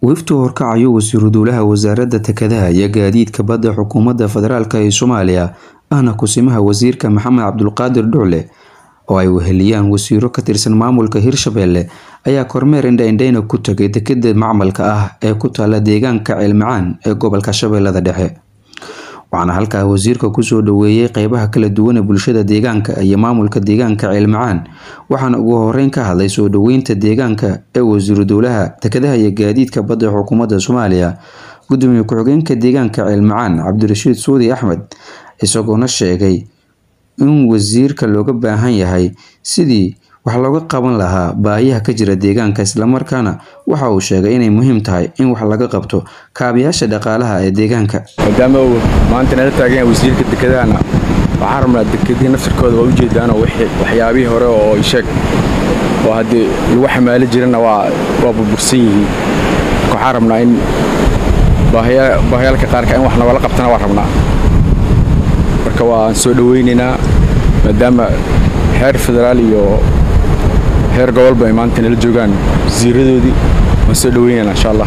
wiftu horkacayo wasiiru dowlaha wasaaradda dekedaha iyo gaadiidka badda xukuumadda federaalk ee soomaaliya ahna kusimaha wasiirka maxamed cabdulqaadir dhucle oo ay weheliyaan wasiiro ka tirsan maamulka hirshabelle ayaa kormeer indhaindhayna ku tagay dekeda macmalka ah ee ku taala deegaanka ceelmacaan ee gobolka shabeellada dhexe waxaana halkaa wasiirka kusoo dhaweeyey qeybaha kala duwan ee bulshada deegaanka iyo maamulka deegaanka ceelmacaan waxaana ugu horeyn ka hadlay soo dhaweynta deegaanka ee wasiiru dowlaha dekedaha iyo gaadiidka badda xukuumadda soomaaliya gudoomiye ku-xigeenka deegaanka ceelmacaan cabdirashiid suudi axmed isagoona sheegay in wasiirka looga baahan yahay sidii wax looga qaban lahaa baahiyaha ka jira deegaanka islamarkaana waxa uu sheegay inay muhiim tahay in wax laga qabto kaabayaasha dhaqaalaha ee deegaanka maadaama uu maanta nala taagan wasiirka dekedahana waxaan rabnaa dekedihii naftirkooda waa ujeedaanoo waxyaabihii hore oo isheeg oo haddii lagu xamaali jirana waa burbursan yihiin marka waxaan rabnaa in baahiyaalka qaarka in wax nagala qabtana waa rabnaa marka waan soo dhowaynaynaa maadaama heer federaal iyo heer gobolba ay maanta nala joogaan wasiiradoodii waan soo dhoweynaynaa insha allah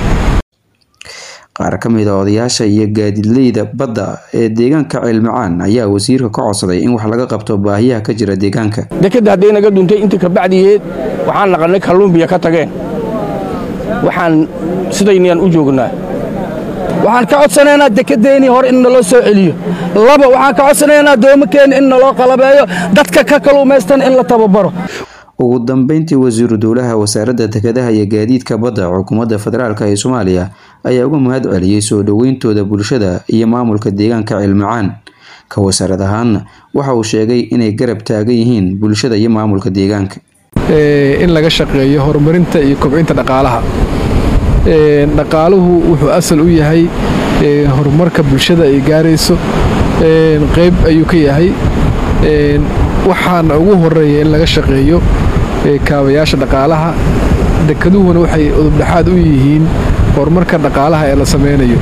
qaar ka mid a odayaasha iyo gaadiidleyda badda ee deegaanka ceelmacaan ayaa wasiirka ka codsaday in wax laga qabto baahiyaha ka jira deegaanka dekadda hadday naga duntay intii kabacdiyeed waxaan naqannay kalluumbiya ka tageen waxaan sidaynayaan u joognaa waxaan ka codsanaynaa dekedeennii hore in naloo soo celiyo laba waxaan ka codsanaynaa doomakeenna in naloo qalabeeyo dadka ka kaluumaystan in la tababaro ugu dambeyntii wasiiru dowlaha wasaaradda dekedaha iyo gaadiidka badda xukuumadda federaalk ee soomaaliya ayaa uga mahad celiyey soo dhoweyntooda bulshada iyo maamulka deegaanka ceelmacaan ka wasaarad ahaanna waxa uu sheegay inay garab taagan yihiin bulshada iyo maamulka deegaanka in laga shaqeeyo horumarinta iyo kobcinta dhaqaalaha dhaqaaluhu wuxuu asal u yahay horumarka bulshada ay gaarayso qayb ayuu ka yahay waxaana ugu horeeya in laga shaqeeyo kaabayaasha dhaqaalaha dekeduhuna waxay udubdhexaad u yihiin horumarka dhaqaalaha ee la samaynayo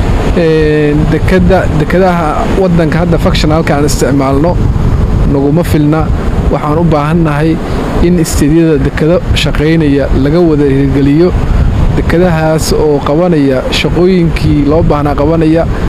dekedaha wadanka hadda fakshonalka aan isticmaalno naguma filna waxaan u baahannahay in isteedyada dekedo shaqaynaya laga wada hirgeliyo dekedahaas oo qabanaya shaqooyinkii loo baahnaa qabanaya